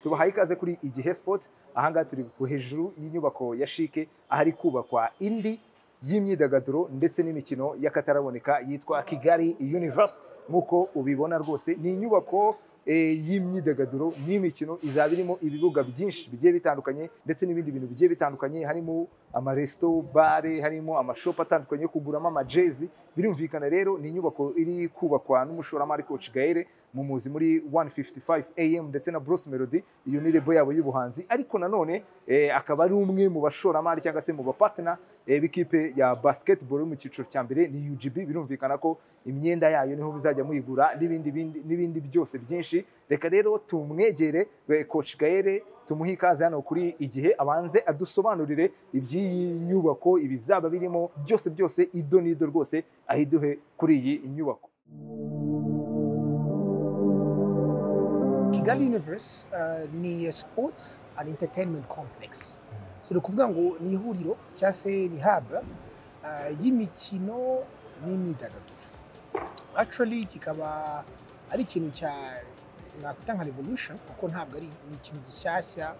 tubahaye ikaze kuri igihe sipoti ahangaha turi hejuru y'inyubako ya shike ahari kubakwa indi y'imyidagaduro ndetse n'imikino y'akataraboneka yitwa kigali universe nk'uko ubibona rwose ni inyubako y'imyidagaduro n'imikino izaba irimo ibibuga byinshi bigiye bitandukanye ndetse n'ibindi bintu bigiye bitandukanye harimo amaresito bare harimo amashopu atandukanye yo kuguramo amajezi birumvikana rero ni inyubako iri kubakwa n'umushoramari koci gaere mu muzi muri 155 am ndetse na Bruce Melody iyo ni rebo yabo y'ubuhanzi ariko nanone akaba ari umwe mu bashoramari cyangwa se mu bapatena b'ikipe ya basketball yo mu cyiciro cya mbere ni UGB birumvikana ko imyenda yayo niho muzajya muyigura n'ibindi byose byinshi reka rero tumwegere coach Gaere tumuhe ikaze hano kuri igihe abanze adusobanurire iby'iyi nyubako ibizaba birimo byose byose ido n'ido rwose ahiduhe kuri iyi nyubako kigali universe uh, ni sports and entertainment complex so ni ukuvuga ngo ni ihuriro cyangwa se ni hub uh, y'imikino n'imyidagaduro actually kikaba ari ikintu cya nakwita nka revolution kuko ntabwo ari ni ikintu gishyashya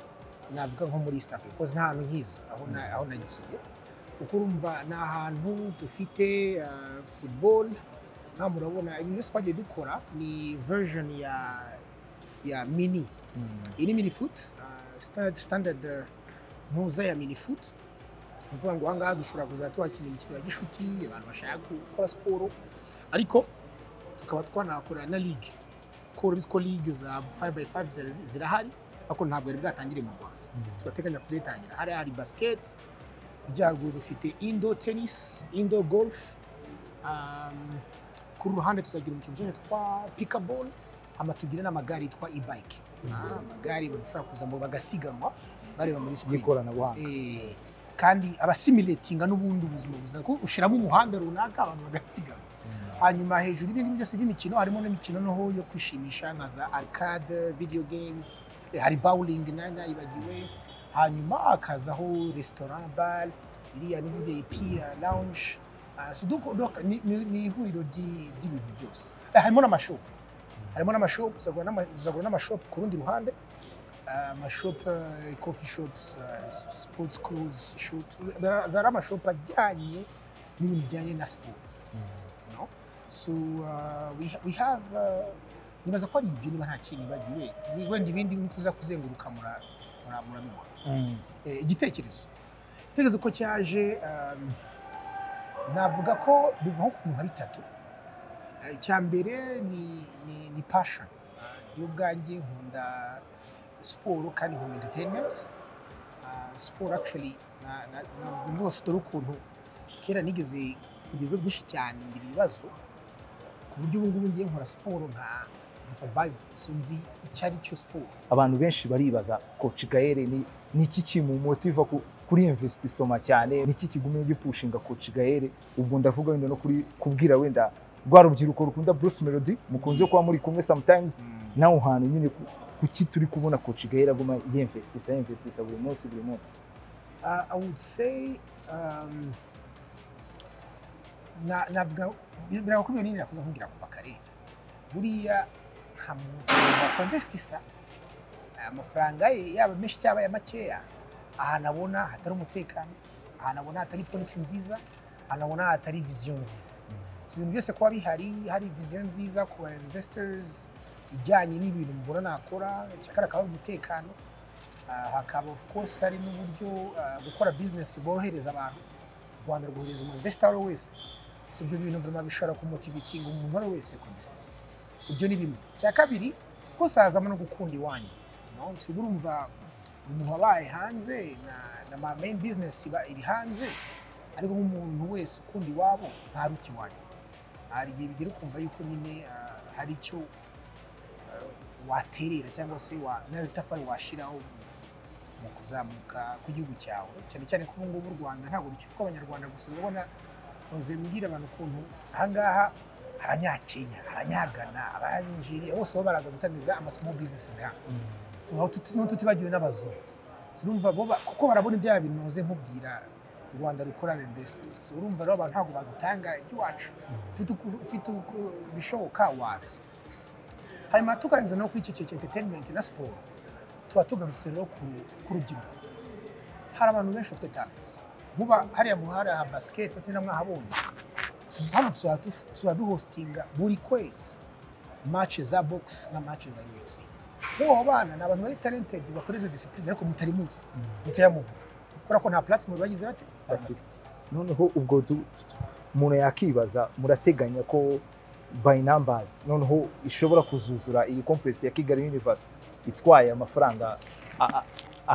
navuga nko muri east africa kuko nta hantu nkizi aho nagiye kuko urumva ni ahantu dufite uh, football nta murabona ibintu byose twagiye dukora ni version ya ya mini iyi ni mini foot uh, standard, standard uh, ntuza ya mini foot ni ukuvuga ngo ahangaha dushobora kuzajya tuhakina imikino ya gishuti abantu bashaka gukora siporo ariko tukaba twanahakora na ligue kuko urabizi ko ligue za 5x5 zirahari ariko ntabwo yari bwatangire mu rwanda turateganya kuzitangira hariya hari basiketi ibyago dufite indo tenisi indo golufu ku ruhande tuzagira umukino ushobora twa pikabolo hama tugira n'amagare yitwa e-bike amagare bashobora kuzamo bagasiganwa bareba muri sikirini y'ikoranabuhanga kandi abasimiratinga n'ubundi ubuzima buzima kuko ushyiramo umuhanda runaka abantu bagasiganwa hanyuma hejuru y'ibindi byose by'imikino harimo n'imikino noho yo kwishimisha nka za arcade video games hari bowling nayo nayibagiwe hanyuma hakazaho resitora bare iriya nivuge ipiya lounge ni ihuriro ry'ibintu byose harimo n'amashopu harimo n'amashopu uzagura n'amashopu ku rundi ruhande amashopu kofi shopusi sipotsi kuruzi shopusi zari amashopu ajyanye n'ibintu bijyanye na siporo so we have nibaza ko ari ibyo niba nta kintu ibagiwe wenda ibindi tuza kuzenguruka murabibona igitekerezo igitekerezo ko cyaje navuga ko biva nko ku bintu nka bitatu icya mbere ni pashoni y'ubwanjye nkunda siporo kandi nkunda enterineti siporo akisheri rwose dore ukuntu kera nigeze kugira ibigo byinshi cyane ngira ibibazo ku buryo ubu ngubu ngiye nkora siporo nka savayivu sinzi icyo ari cyo siporo abantu benshi baribaza koci gaere ni iki kimumotiva kuri imvesiti soma cyane ni iki kigumye gipushinga koci gaere ubwo ndavuga wenda no kubwira wenda rwa rubyiruko rukunda bruce melody mukunze kuba muri kumwe samutayimuzi nawe hantu nyine kuki turi kubona koci gahera aguma yemvesitisa yemvesitisa buri munsi buri munsi i would say navuga birabakomeye nini nakuze nkubwira kuva kare buriya nta muntu wakonvesitisa amafaranga ye yaba menshi cyangwa aya makeya ahantu abona hatari umutekano ahantu abona hatari polisi nziza ahantu abona hatari viziyo nziza ibintu byose kuba bihari hari viziyo nziza ku ba investors ijyanye n'ibintu mubona nakora cyakora akaba ari umutekano hakaba of course hari n'uburyo gukora bizinesi borohereza abantu u rwanda rwohereza umu wese si ibyo bintu bishobora bishobora kumumotivitinga umuntu uwo ari wese kumvesitisi ibyo ni bimwe cya kabiri rwose hazamo no gukunda iwanyu turi urumva umuntu wabaye hanze na ma meyini bizinesi iba iri hanze ariko nk'umuntu wese ukunda iwabo ntaruta iwanyu hari igihe bigera ukumva yuko nyine hari icyo waterera cyangwa se n'agatafari washyiraho mu kuzamuka kw'igihugu cyawe cyane cyane ko ubu ngubu u rwanda ntabwo bikirwa abanyarwanda gusa urabona ntuze mbwira abantu ukuntu ahangaha abanyakenya abanyagana abanyanijeriya bose bo baraza gutamiza amasomo bizinesi hano ntututibagiwe n'abazungu turumva kuko barabona ibya bintu ntuze nkubwira u rwanda rukora invesitirisi urumva rero abantu ntabwo badutanga iby'iwacu ufite ibishoboka waza hanyuma tukarangiza no kuri icyo cya entertainment na siporo tuba tugarutse rero ku- ku rubyiruko hari abantu benshi bafite talent nkuba hariya mu hari aha basiketi se namwahabonye hano tuzaba duf- tuzaba duhostinga buri kwezi mace za bogisi na mace za ufc nk'ubu abo bana ni abantu bari talented bakora izo disipurine ariko mutari muzi mutari muvuga kubera ko nta platform bagize bate barabafite noneho ubwo du- umuntu yakibaza murateganya ko by numbers noneho ishobora kuzuzura iyi complex ya kigali universe itwaye amafaranga a- a-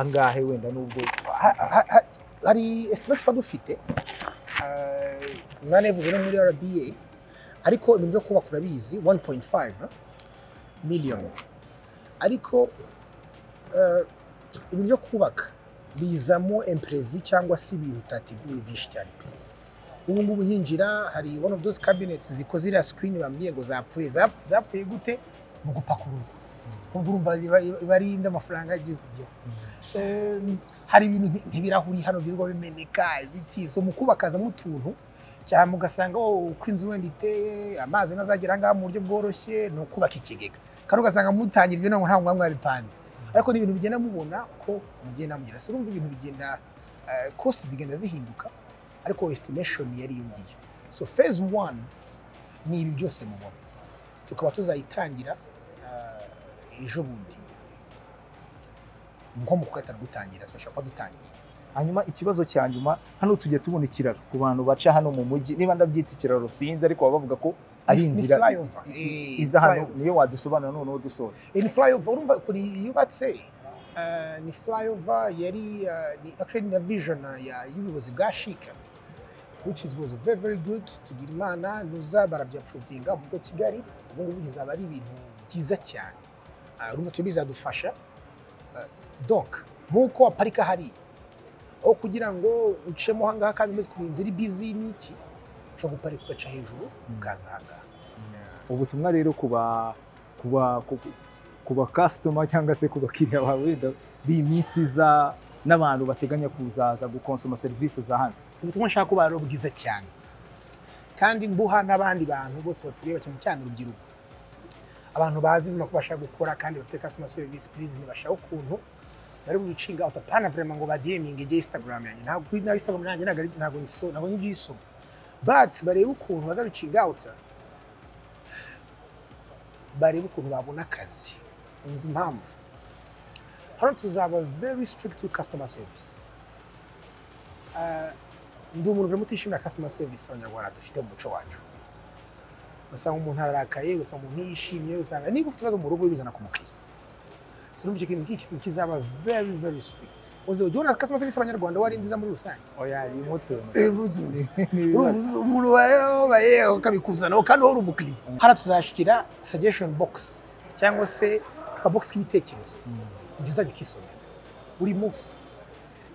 angahe wenda n'ubwo Ha- ha- ha- hari esitimesheni tuba dufite mwanevuze no muri rba ariko ibintu byo kubaka urabizi 1.5 miliyoni ariko eh, ibintu byo kubaka bizamo imprevu cyangwa se ibintu utateguye byinshi cyane pe ubu ngubu nyinjira hari one of those cabinets zikoze iriya screen bambwiye ngo zapfuye Zap- zapfuye gute mu gupakururwa ubwo urumva iba- iba ari indi amafaranga y'igihugu byo Em, hari ibintu nk- nk'ibirahuri hano birirwa bimeneka ibiki so mu kubakazamo utuntu cyane mugasanga oh, uko inzu wenda iteye amazi ntazagera ahangaha mu buryo bworoshye ni ukubaka ikigega kandi ugasanga mutangira ibyo ntabwo ntabwo mwaba mwabipanze ariko ni ibintu bigenda mubona ko mugenda mugera so urumva ibintu bigenda kosti zigenda zihinduka ariko estimation yariyongiye so phase one ni ibi byose mubona tukaba tuzayitangira eh, ejo bundi nko mu kwetana gutangira turashaka kuba dutangiye hanyuma ikibazo cya nyuma hano tujya tubona ikiraro ku bantu baca hano mu mujyi niba ndabyita ikiraro sinzi ariko baba bavuga ko ari Ni- ni inzira flyover. Eh, iza hano flyover. niyo wadusobanura noneho dusoza Eh, ni flyover urumva ukuntu yubatse eh, ni flyover yari eh, ni actually na vision ya y'ubuyobozi bwa shika which is was very very good tugira imana nuza barabyaprovinga mu mujyi wa kigali ubu ngubu bizaba ari ibintu byiza cyane Eh, urumva turi bizadufasha Eh, donc nk'uko waparika hariya aho kugira ngo ucemo aha ngaha kandi umeze ukuntu inzu iri busy n'iki ushobora guparika ugaca hejuru ukaza aha ngaha ubutumwa rero kuba kuba kuba customer cyangwa se ku bakiriya bawe wenda b'iyi minsi iza n'abantu bateganya kuzaza gukonsoma serivisi za hano ubutumwa nshaka kuba ari bwiza cyane kandi mbuha n'abandi bantu bose batureba cyane cyane urubyiruko abantu bazi ibintu ko bashaka gukora kandi bafite customer service please ntibashaka ukuntu bari bubicinga out apana vraiment ngo badieminge ijye instagram yanjye ntabwo kuri na instagram yanjye ntabwo ari- ntabwo niso ntabwo n'ibyisoma but barebe ukuntu bazabicinga out barebe ukuntu babona akazi umva impamvu hano tuzaba very strict with customer service Ah, ndi umuntu urimo utishimira customer service abanyarwanda dufite mu muco wacu ugasanga umuntu ararakaye ugasanga umuntu yishimye ugasanga niba ufite ibibazo mu rugo ubizana ku mukiriya sinumva icyo kintu nk'iki kintu kizaba very very strict uzi ujya ubona customer service abanyarwanda wari nziza muri rusange oya iyi moto Urumva umuntu wabaye ukabikuzanaho kandi wowe uri umukiriya hano tuzashyira suggestion box cyangwa se akabogisi k'ibitekerezo ujya uzajya ukisomera buri munsi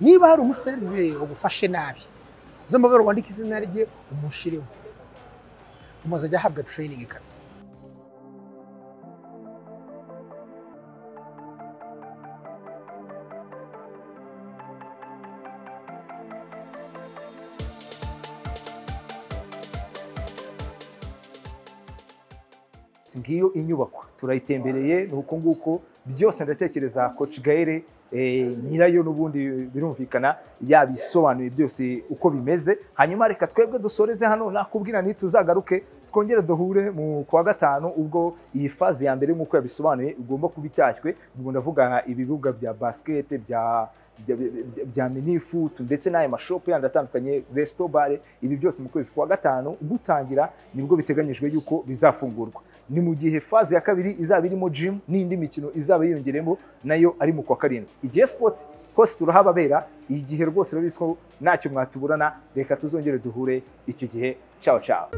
niba hari umuseriveri wagufashe nabi uzamabere wandike izina rye umushireho umaze ajya ahabwa training kabisa ngiyo inyubako turayitembereye ni uko nguko byose ndatekereza coach gaire eh, nyirayo n'ubundi birumvikana yabisobanuye byose uko bimeze hanyuma reka twebwe dusoreze hano nakubwira nti tuzagaruke twongere duhure mu kwa gatanu ubwo iyi faze ya mbere nk'uko yabisobanuye igomba kuba itashywe ubwo ndavuga ibibuga bya basket bya bya- bya- bya minifutu ndetse n'aya mashopu yandi atandukanye resito bare ibi byose mu kwezi kwa gatanu gutangira nibwo biteganyijwe yuko bizafungurwa ni mu gihe faze ya kabiri izaba irimo jimu n'indi mikino izaba yiyongeremo nayo ari mu kwa karindwi igihe sipoti hose turahababera igihe rwose rero bizwi ko ntacyo mwatuburana reka tuzongere duhure icyo gihe cyawe cyawe